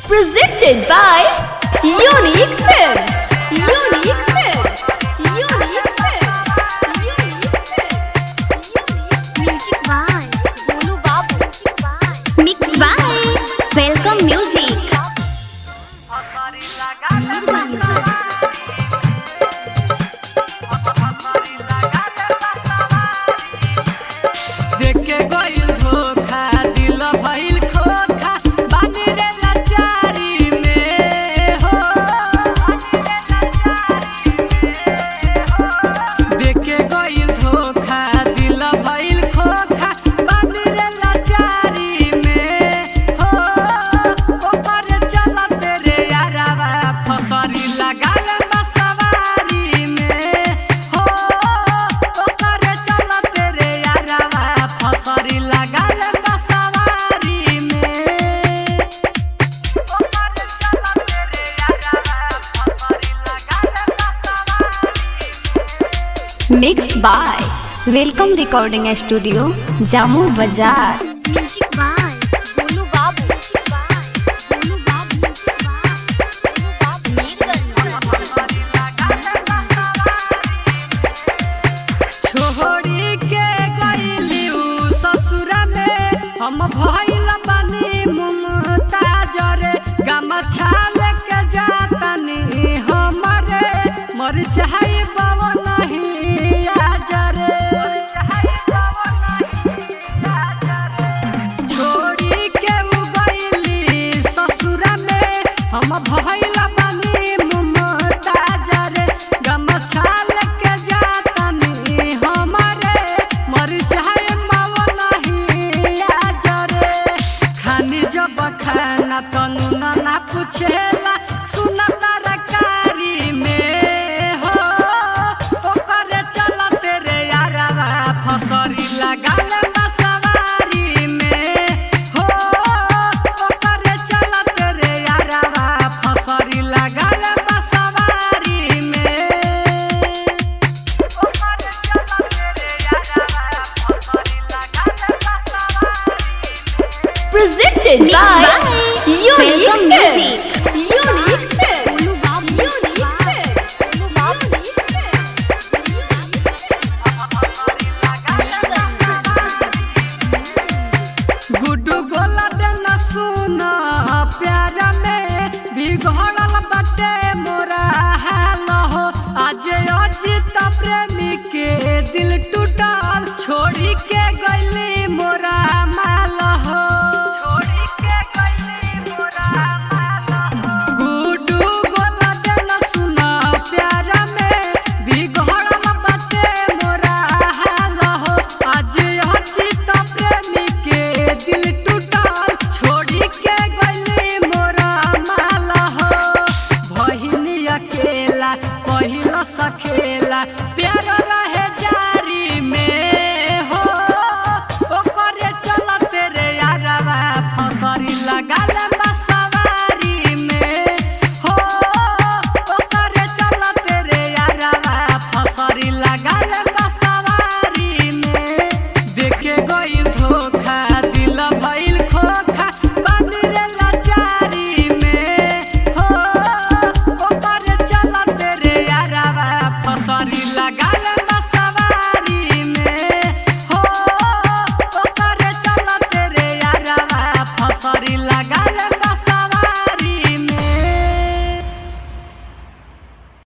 Presented by Unique Films. Unique Films. Unique Films. Unique Films. Music by Golu Babu mix by welcome music देखे गइल धोखा दिल भइल खोखा बानी रे लाचारी में हो देखे गइल धोखा दिल भइल खोखा बानी रे लाचारी में हो ओकर चलत रे यारावा फसरी लगाल बसवारी में हो ओकर चलत रे यारावा फसरी लगाल बसवारी में mix by welcome recording studio जामू बाजार म्यूजिक बाय गोलू बाबू गोलू बाबू छोड़ी के गइली उ ससुरा में हम भइल बानी मुमताज रे गमछा लेके जातनी हमरे मर चाहे बाबा नहीं आज रे छोड़ी के उ गइली ससुरा में हम भइल बानी मुमताज रे गमछा लेके जातनी हमरे मर चाहे मावा नहीं आज रे खानी जब खाना तनु ना पूछेला सुना तरकारी में हो ओकर चलत रे यारवा फसरी लगाल बसवारी में हो ओकर चलत रे यारवा फसरी लगाल बसवारी में ओकर चलत रे यारवा फसरी लगाल बसवारी Presented Mixed by by Unique Welcome Films. Music. Unique Films. Golu बाबू Unique Films. Unique गुड्डू गोला देना सुना प्यार में भी घर